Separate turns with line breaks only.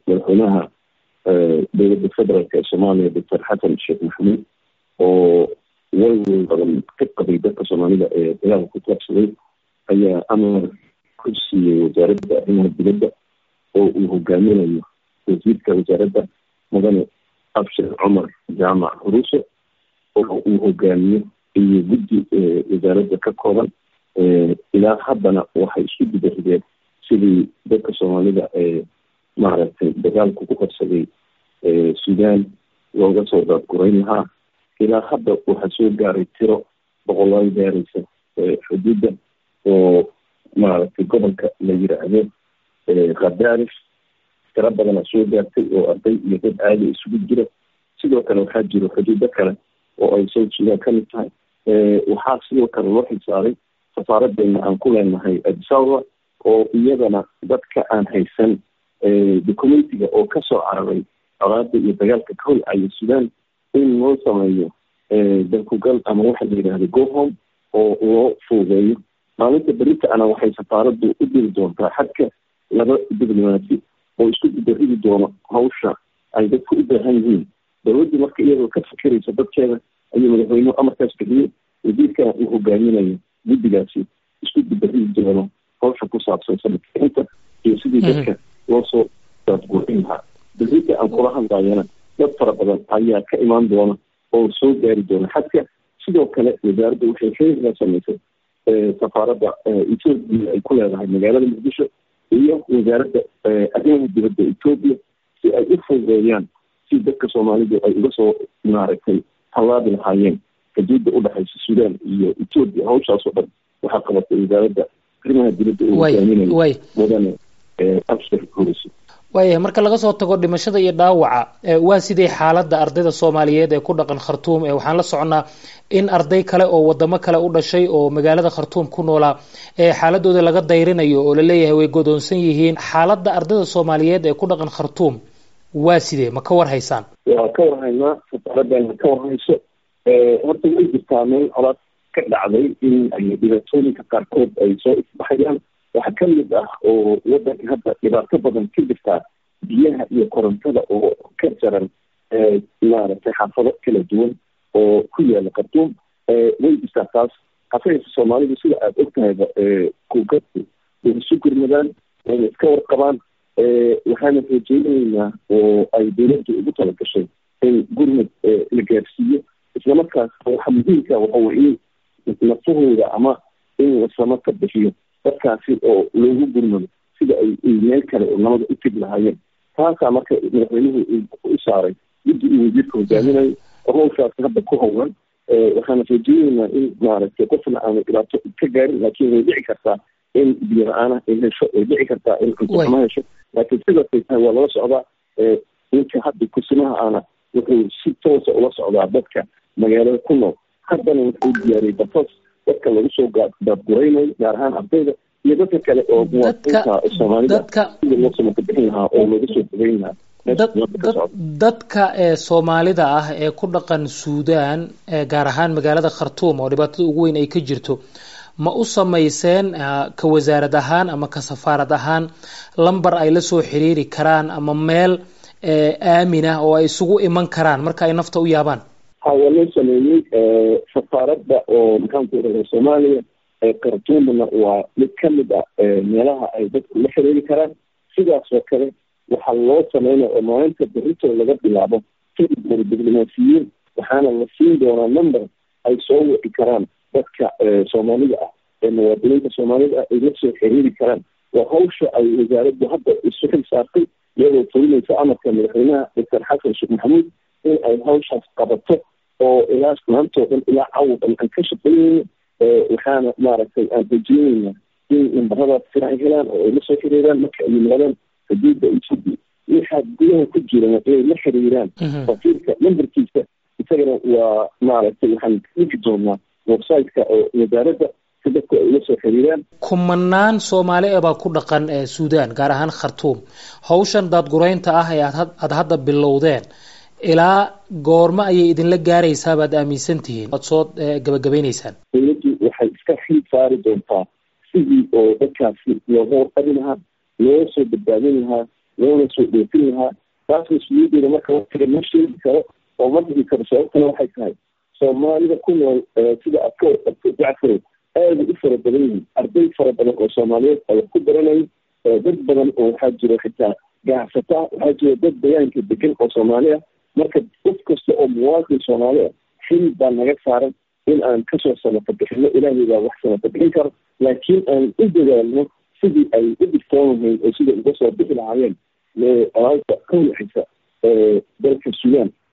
madaxweynaha dowladda federaalk ee soomaaliya doctor xasan sheekh maxamuud oo walwal badan ka qabay dadka soomaalida ee dagaalka ku taabsaday ayaa amar ku siiyey wasaaradda arrimaha dibadda oo uu hogaaminayo wasiirka wasaaradda mudane abshir cumar jaamac huruuse oo uu hogaamiyo iyo guddi wasaaradda ka kooban ilaa haddana waxay isku gudarideen sidii dadka soomaalida ee maaragtay dagaalku ku qabsaday sudan looga soo daadgurayn lahaa ilaa hadda waxaa soo gaaray tiro boqolaal gaaraysa xuduudda oo maaragtay gobolka la yiraahdo khadaarif tiro badanaa soo gaartay oo arday iyo dad caadi isugu jira sidoo kale waxaa jiro xuduudo kale oo ay south sudan ka mid tahay waxaa sidoo kale loo xilsaaray safaaradeena aan ku leenahay adisababa oo iyadana dadka aan haysan documentiga oo kasoo cararay colaada iyo dagaalka ka holcaya sudan in loo sameeyo dalkugal ama waxa la yidhahda gohom oo loo fuudeeyo maalinta berita ana waxay safaaraddu u diri doontaa xadka laba diblomaasi oo isku gudaridi doono hawsha ay dadku u baahan yihiin dowladdu marka iyadoo ka fikiraysa dadkeeda ayuu madaxweynuhu amarkaas bixiyey wasiirkana uu hogaaminayo guddigaasi isku gudaridi doono hawsha ku saabsan sanadkiinta iyo sidii dadka loo soo daadgurin lahaa berita aan kula hadlayana dad fara badan ayaa ka imaan doona oo soo gaari doona xadka sidoo kale wasaaradda waxay xiriirla samaysay safaaradda etoobiya ay ku leedahay magaalada muqdisho iyo wasaaradda arrimaha dibadda etoobiya si ay u fududeeyaan si dadka soomaalidu ay uga soo maaragtay tallaabi lahaayeen xuduudda udhexaysa sudan iyo etoobiya hawshaas oo dhan waxaa qabatay wasaaradda arrimaha dibadda uu hogaaminayo mudane abshir hurisi
waayahay marka laga soo tago dhimashada iyo dhaawaca waa sidee xaaladda ardayda soomaaliyeed ee ku dhaqan khartuum ee waxaan la soconnaa in arday kale oo wadamo kale u dhashay oo magaalada khartuum ku noolaa ee xaaladooda laga dayrinayo oo laleeyahay way godoonsan yihiin xaaladda ardayda soomaaliyeed ee ku dhaqan khartuum waa sidee ma ka war haysaan
waa ka warhaynaa safaaradana ka warhayso horta way jirtaa meel colaad ka dhacday in ay dhibaatooyinka qaarkood ay soo isbaxayaan waxaa ka mid ah oo wadanka hadda dhibaato badan ka jirtaa biyaha iyo korontada oo ka jaran maaragtay xaafado kala duwan oo ku yaala khartuum way jirtaa taas hafaysa soomaalidu sida aada og tahayba kugadku way isu gurmadaan wayna iska warqabaan waxaana rajeynaynaa oo ay dowladdu ugu talagashay in gurmad la gaarsiiyo islamarkaas waxa muhiimka waxa weye in nafahooda ama in lasama ka bixiyo dadkaasi oo loogu gurmado sida ay meel kale oo nabada u tegi lahaayeen taasaa marka madaxweynuhu u saaray guddi uu wasiirka hogaaminayo oo hawshaasi hadda ku howlan waxaana rajeyneynaa in maaragtay qofna aanu dhibaato ka gaarin laakiin way dhici kartaa in biyo la-aana ay hesho way dhici kartaa in cuntoxuma hesho laakiin sidaasay tahay waa lala socdaa ninka hadda kursimaha ana wuxuu si toosa ula socdaa dadka magaalada ku nool haddana wuxuu diyaariyey batos dadka lagu soo daadguraynayo gaar ahaan ardayda iyo dadka kale oo muwaadiniinta soomaalida sida loo samaka bixin lahaa oo looga soo fogeyn lahaa
dadka ee soomaalida ah ee ku dhaqan suudan gaar ahaan magaalada khartuum oo dhibaatada ugu weyn ay ka jirto ma u samayseen ka wasaarad ahaan ama ka safaarad ahaan lamber ay la soo xiriiri karaan ama meel aamin ah oo ay isugu iman karaan marka ay nafta u yaabaan
ha waa loo sameeyey safaaradda oo maxaanku iraha soomaaliya khartuumna waa mid ka mid ah meelaha ay dadku la xiriiri karaan sidaas oo kale waxaa loo sameynaya oo maalinta berito laga bilaabo kadib diblomaasiyiin waxaana la siin doonaa number ay soo wici karaan dadka soomaalida ah ee muwaadiniinta soomaalida ah ay la soo xiriiri karaan waa hawsha ay wasaaraddu hadda isu xil saartay iyadoo fulinaysa amarka madaxweynaha doctor xasan sheekh maxamuud in ay hawshaas qabato oo ilaa maantoo dhan ilaa cawd an aan ka shaqeyneyno waxaana maaragtay aan rajeyneyna in nambaradaas sira ay helaan oo ay la soo xiriiraan marka ay yimaadaan xuduudda etoobiya waxaa gudaha ku jirana inay la xiriiraan wakiilka nambarkiisa isagana waa maaragtay waxaan dhigi doonaa websiteka oo wasaaradda si dadku ay ula soo xiriiraan
kumanaan soomaali e baa ku dhaqan suudan gaar ahaan khartuum hawshan daadguraynta ah ee aada hadda bilowdeen ilaa goormo ayay idinla gaaraysaa baad aaminsan tihiin oad soo gabagabaynaysaan
dowladdu waxay iska xil saari doontaa sidii oo dadkaasi looga warqabi lahaa loo soo badbaadin lahaa loona soo dhoofin lahaa taas mas-uuliyadeeda marka watiga ma sheegi karo oo ma dhigi karo sababtana waxay tahay soomaalida ku nool sida aad ka warqabto jacfarow aada u fara badan yihiin arday fara badan oo soomaaliyeed ay ku baranayo dad badan oo waxaa jiro xitaa ganacsata waxaa jira dad deegaanka degan oo soomaali ah marka qof kasta oo muwaadin soomaali ah xil baa naga saaran in aan kasoo sanata bixino ilaahay baa wax sanata bixin karo laakiin aan u dadaalno sidii ay u dhigtoon lahayn oo sidai uga soo bixi lahaayeen alaalta ka wixisa dalka suudaan